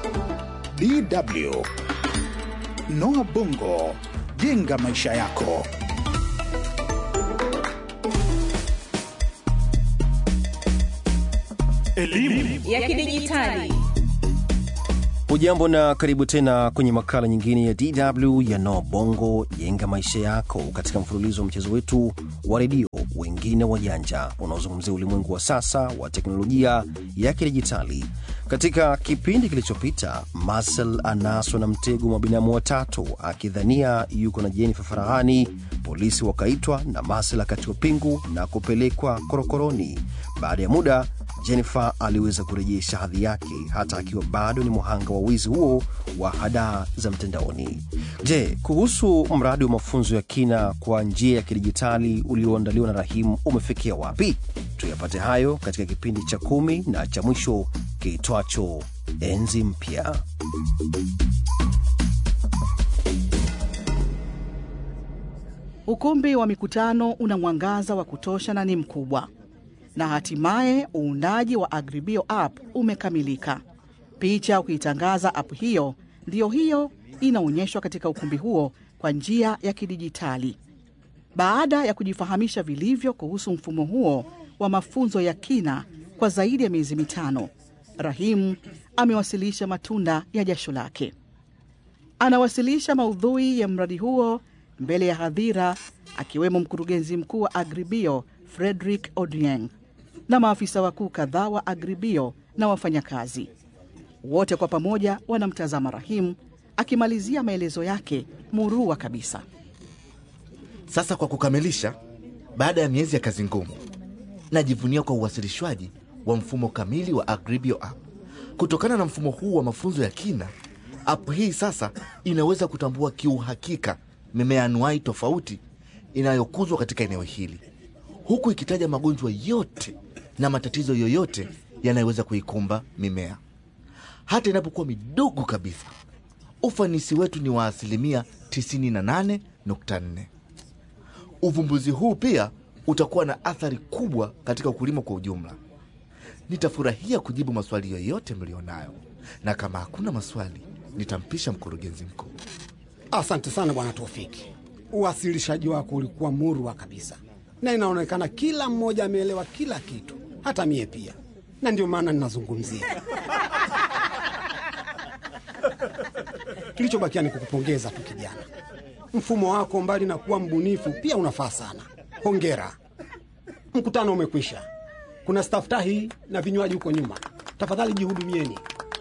DW Noah Bongo, jenga maisha yako. Elimu ya kidijitali. Hujambo na karibu tena kwenye makala nyingine ya DW ya No Bongo jenga maisha yako, katika mfululizo wa mchezo wetu wa redio wengine wajanja unaozungumzia ulimwengu wa sasa wa teknolojia ya kidijitali. Katika kipindi kilichopita, Marcel anaswa na mtego wa binamu watatu akidhania yuko na Jennifer Farahani. Polisi wakaitwa na Marcel akatiwa pingu na kupelekwa korokoroni. Baada ya muda Jennifer aliweza kurejesha hadhi yake hata akiwa bado ni mhanga wa wizi huo wa hadaa za mtandaoni. Je, kuhusu mradi wa mafunzo ya kina kwa njia ya kidijitali ulioandaliwa na Rahimu umefikia wapi? Tuyapate hayo katika kipindi cha kumi na cha mwisho kiitwacho Enzi Mpya. Ukumbi wa mikutano una mwangaza wa kutosha na ni mkubwa, na hatimaye uundaji wa Agribio app umekamilika. Picha ukiitangaza app hiyo ndiyo hiyo inaonyeshwa katika ukumbi huo kwa njia ya kidijitali. Baada ya kujifahamisha vilivyo kuhusu mfumo huo wa mafunzo ya kina kwa zaidi ya miezi mitano, Rahim amewasilisha matunda ya jasho lake. Anawasilisha maudhui ya mradi huo mbele ya hadhira, akiwemo mkurugenzi mkuu wa Agribio Frederick Odieng na maafisa wakuu kadhaa wa Agribio na wafanyakazi wote kwa pamoja wanamtazama Rahim akimalizia maelezo yake murua kabisa. Sasa kwa kukamilisha, baada ya miezi ya kazi ngumu, najivunia kwa uwasilishwaji wa mfumo kamili wa Agribio app. Kutokana na mfumo huu wa mafunzo ya kina, app hii sasa inaweza kutambua kiuhakika mimea anuai tofauti inayokuzwa katika eneo hili, huku ikitaja magonjwa yote na matatizo yoyote yanayoweza kuikumba mimea, hata inapokuwa midogo kabisa. Ufanisi wetu ni wa asilimia 98.4. Uvumbuzi huu pia utakuwa na athari kubwa katika ukulima kwa ujumla. Nitafurahia kujibu maswali yoyote mlionayo, na kama hakuna maswali, nitampisha mkurugenzi mkuu. Asante sana Bwana Tofiki, uwasilishaji wako ulikuwa murwa kabisa, na inaonekana kila mmoja ameelewa kila kitu, hata mie pia, na ndio maana ninazungumzia. Kilichobakia ni kukupongeza tu kijana. Mfumo wako mbali na kuwa mbunifu, pia unafaa sana. Hongera. Mkutano umekwisha. Kuna staftahi na vinywaji huko nyuma, tafadhali jihudumieni.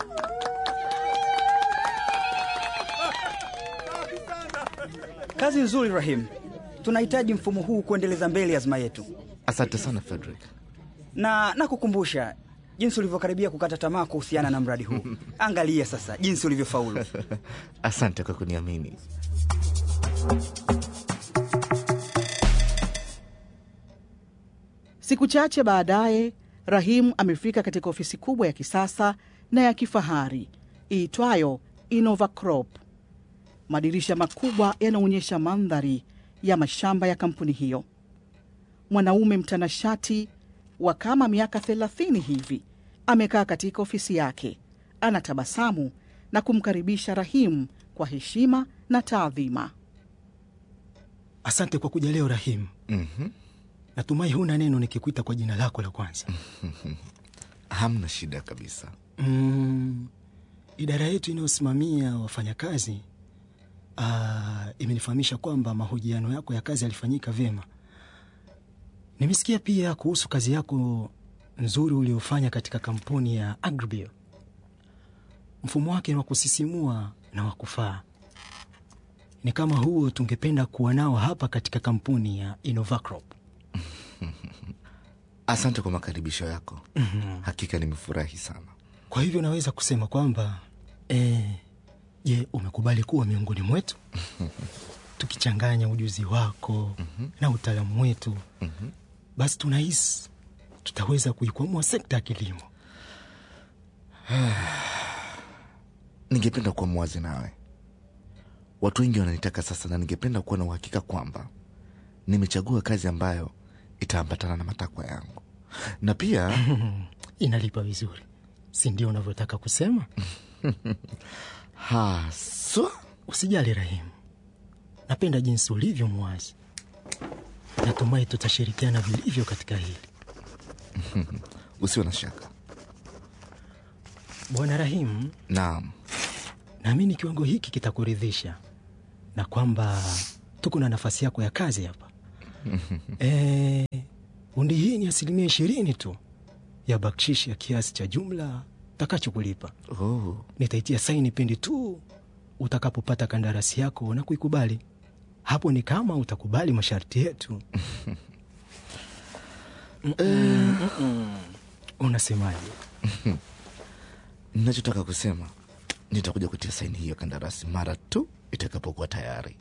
Kazi nzuri Rahim, tunahitaji mfumo huu kuendeleza mbele azma yetu, Asante sana Frederick. na nakukumbusha jinsi ulivyokaribia kukata tamaa kuhusiana na mradi huu. Angalia sasa jinsi ulivyofaulu. Asante kwa kuniamini. Siku chache baadaye, Rahim amefika katika ofisi kubwa ya kisasa na ya kifahari iitwayo Innovacrop. Madirisha makubwa yanaonyesha mandhari ya mashamba ya kampuni hiyo. Mwanaume mtanashati wa kama miaka thelathini hivi amekaa katika ofisi yake, anatabasamu na kumkaribisha Rahim kwa heshima na taadhima. Asante kwa kuja leo Rahim. Mhm. Natumai huna neno nikikuita kwa jina lako la kwanza. Hamna shida kabisa. Mm, idara yetu inayosimamia wafanyakazi ah, imenifahamisha kwamba mahojiano yako ya kazi yalifanyika vyema. Nimesikia pia kuhusu kazi yako nzuri uliofanya katika kampuni ya Agribio. Mfumo wake ni wa kusisimua na wa kufaa. Ni kama huo tungependa kuwa nao hapa katika kampuni ya Innovacrop. Asante kwa makaribisho yako. Hakika nimefurahi sana. Kwa hivyo naweza kusema kwamba eh, je, umekubali kuwa miongoni mwetu tukichanganya ujuzi wako na utaalamu wetu, basi tunahisi tutaweza kuikwamua sekta ya kilimo. Ningependa kuwa mwazi nawe. Watu wengi wananitaka sasa, na ningependa kuwa na uhakika kwamba nimechagua kazi ambayo itaambatana na matakwa yangu, na pia Inalipa vizuri, si ndio unavyotaka kusema? haswa Usijali Rahimu, napenda jinsi ulivyo mwazi. Natumai tutashirikiana vilivyo katika hili. usiwe na shaka Bwana Rahimu, naam naamini kiwango hiki kitakuridhisha na kwamba tuko na nafasi yako ya kazi hapa. Eh, undi hii ni asilimia ishirini tu ya bakshishi ya kiasi cha jumla takachokulipa. oh. Nitaitia saini pindi tu utakapopata kandarasi yako na kuikubali. Hapo ni kama utakubali masharti yetu. Mm-mm, mm-mm. Unasemaje? nachotaka kusema nitakuja kutia saini hiyo kandarasi mara tu itakapokuwa tayari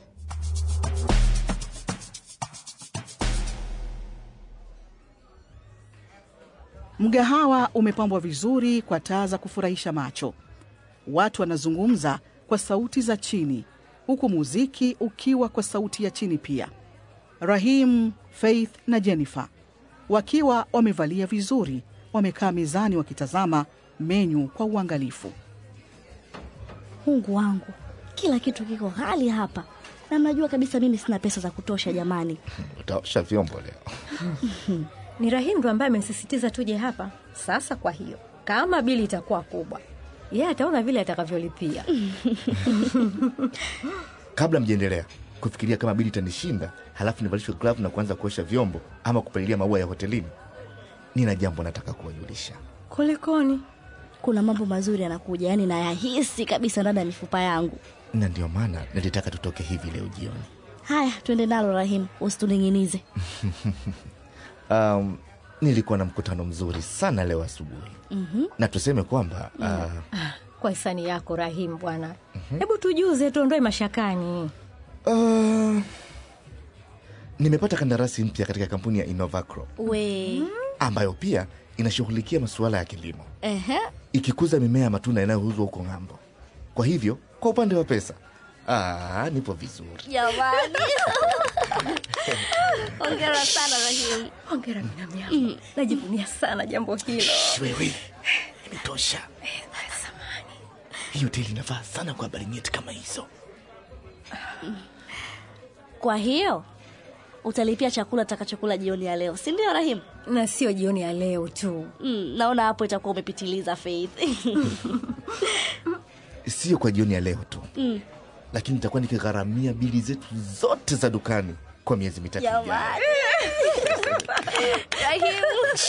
Mgahawa umepambwa vizuri kwa taa za kufurahisha macho. Watu wanazungumza kwa sauti za chini, huku muziki ukiwa kwa sauti ya chini pia. Rahim, Faith na Jennifer wakiwa wamevalia vizuri, wamekaa mezani wakitazama menyu kwa uangalifu. Mungu wangu, kila kitu kiko hali hapa, na mnajua kabisa mimi sina pesa za kutosha. Jamani, utaosha vyombo leo Ni Rahim ndo ambaye amesisitiza tuje hapa sasa. Kwa hiyo kama bili itakuwa kubwa, yeye ataona vile atakavyolipia. kabla mjaendelea kufikiria kama bili itanishinda halafu nivalishwe glavu na kuanza kuosha vyombo ama kupalilia maua ya hotelini nina jambo nataka kuwajulisha Kulikoni? kuna mambo mazuri yanakuja, yaani nayahisi kabisa ndani ya mifupa yangu. na ndio maana nilitaka tutoke hivi leo jioni Haya, twende nalo Rahim, usituling'inize. um, nilikuwa na mkutano mzuri sana leo asubuhi mm-hmm. na tuseme kwamba uh, Kwa hisani yako Rahim bwana, hebu tujuze, tuondoe mashakani. uh, nimepata kandarasi mpya katika kampuni ya Innovacro We ambayo pia inashughulikia masuala ya kilimo ehe, ikikuza mimea ya matunda inayouzwa huko ng'ambo kwa hivyo kwa upande wa pesa ah, nipo vizuri jamani, hongera sana Rahim. Hongera binamu yangu, najivunia sana jambo hilo. wewe imetosha hii hoteli inafaa sana kwa habari nyeti kama hizo Kwa hiyo utalipia chakula takachokula jioni ya leo, si ndio Rahim? Na sio jioni ya leo tu. Mm, naona hapo itakuwa umepitiliza Faith. sio kwa jioni ya leo tu mm. lakini nitakuwa nikigharamia bili zetu zote za dukani kwa miezi mitatu ijayo. Jamani. Rahim.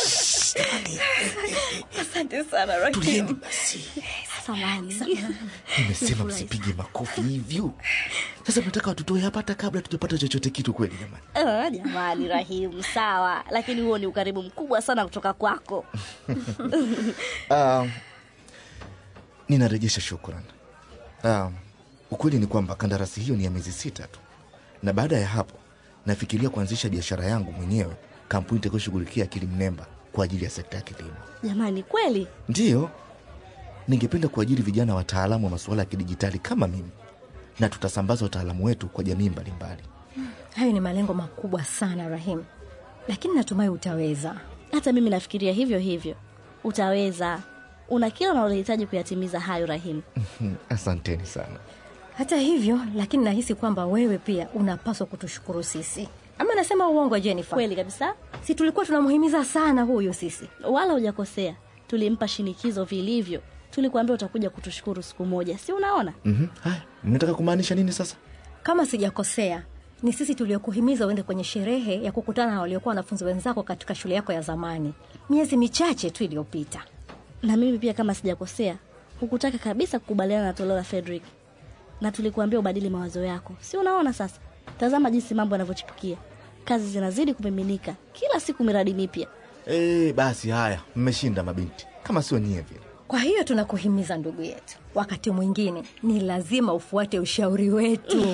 Asante sana Rahim. tulieni basi Samahani. nimesema msipige makofi hivyo sasa mnataka watutoe hapa hata kabla tujapata chochote kitu kweli jamani Ah, jamani Rahim, sawa, lakini huo ni ukarimu mkubwa sana kutoka kwako. um, ninarejesha shukran um, ukweli ni kwamba kandarasi hiyo ni ya miezi sita tu na baada ya hapo nafikiria kuanzisha biashara yangu mwenyewe kampuni itakayoshughulikia akili mnemba kwa ajili ya sekta ya kilimo Jamani, kweli ndiyo ningependa kuajiri vijana wataalamu wa masuala ya kidijitali kama mimi na tutasambaza utaalamu wetu kwa jamii mbalimbali Hayo ni malengo makubwa sana Rahim, lakini natumai utaweza. hata mimi nafikiria hivyo hivyo. Utaweza, una kila unalohitaji kuyatimiza hayo Rahim. Hmm, asanteni sana Hata hivyo, lakini nahisi kwamba wewe pia unapaswa kutushukuru sisi. Ama nasema uongo Jennifer? Kweli kabisa, Si tulikuwa tunamhimiza sana huyu sisi. wala hujakosea. Tulimpa shinikizo vilivyo, tulikuambia utakuja kutushukuru siku moja, si unaona? mm-hmm. haya mnataka kumaanisha nini sasa Kama sijakosea, ni sisi tuliokuhimiza uende kwenye sherehe ya kukutana na waliokuwa wanafunzi wenzako katika shule yako ya zamani miezi michache tu iliyopita. Na mimi pia kama sijakosea, hukutaka kabisa kukubaliana na toleo la Frederick, na tulikuambia ubadili mawazo yako, si unaona? Sasa tazama jinsi mambo yanavyochipukia, kazi zinazidi kumiminika kila siku, miradi mipya. e, basi haya mmeshinda mabinti kama sio nyie vile Kwa hiyo tunakuhimiza ndugu yetu, wakati mwingine ni lazima ufuate ushauri wetu.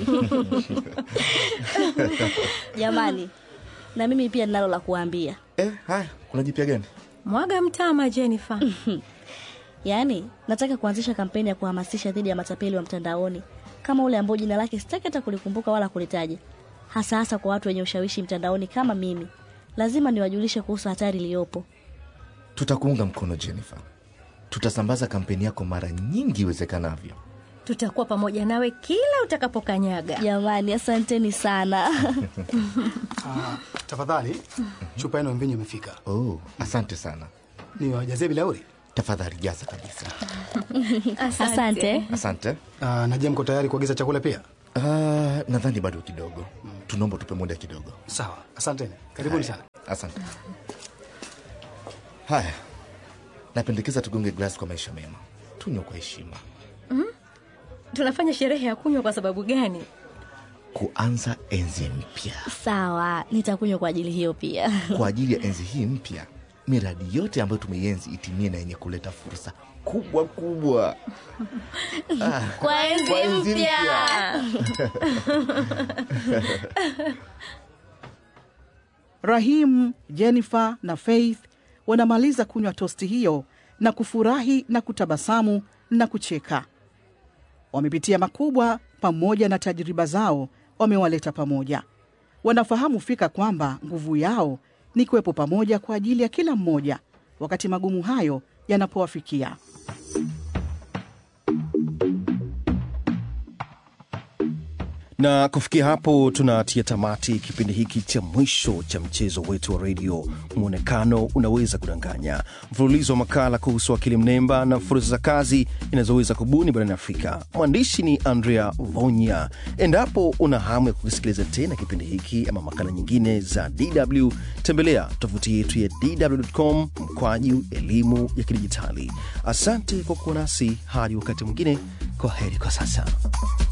Jamani, na mimi pia ninalo la kuambia. e, haya kuna jipya gani Mwaga mtama, Jennifer. Yaani, nataka kuanzisha kampeni ya kuhamasisha dhidi ya matapeli wa mtandaoni kama ule ambao jina lake sitaki hata kulikumbuka wala kulitaja, hasa hasa kwa watu wenye ushawishi mtandaoni kama mimi. Lazima niwajulishe kuhusu hatari iliyopo. tutakuunga mkono jennifer tutasambaza kampeni yako mara nyingi iwezekanavyo. Tutakuwa pamoja nawe kila utakapokanyaga. Jamani, asanteni sana. Ah, tafadhali chupa yenu ya mvinyo imefika. Oh, asante sana. Niwajazie bilauri. Tafadhali jaza kabisa. Asante. Asante. Ah, na je, mko tayari kuagiza chakula pia? Uh, nadhani bado kidogo. Tunaomba tupe muda kidogo. Sawa, asanteni. Karibuni Haya, sana. Asante. Haya, napendekeza tugonge glasi kwa maisha mema, tunywe kwa heshima, Tunafanya sherehe ya kunywa kwa sababu gani? kuanza enzi mpya. Sawa, nitakunywa kwa ajili hiyo pia. Kwa ajili ya enzi hii mpya, miradi yote ambayo tumeienzi itimie na yenye kuleta fursa kubwa kubwa. Ah, Kwa enzi kwa enzi mpya. Rahim, Jennifer na Faith wanamaliza kunywa tosti hiyo na kufurahi na kutabasamu na kucheka. Wamepitia makubwa pamoja na tajriba zao wamewaleta pamoja. Wanafahamu fika kwamba nguvu yao ni kuwepo pamoja kwa ajili ya kila mmoja wakati magumu hayo yanapowafikia. na kufikia hapo tunatia tamati kipindi hiki cha mwisho cha mchezo wetu wa redio mwonekano unaweza kudanganya mfululizo wa makala kuhusu akili mnemba na fursa za kazi inazoweza kubuni barani afrika mwandishi ni andrea vonya endapo una hamu ya kukisikiliza tena kipindi hiki ama makala nyingine za dw tembelea tovuti yetu ya dw.com mkwaju elimu ya kidijitali asante kwa kuwa nasi hadi wakati mwingine kwa heri kwa sasa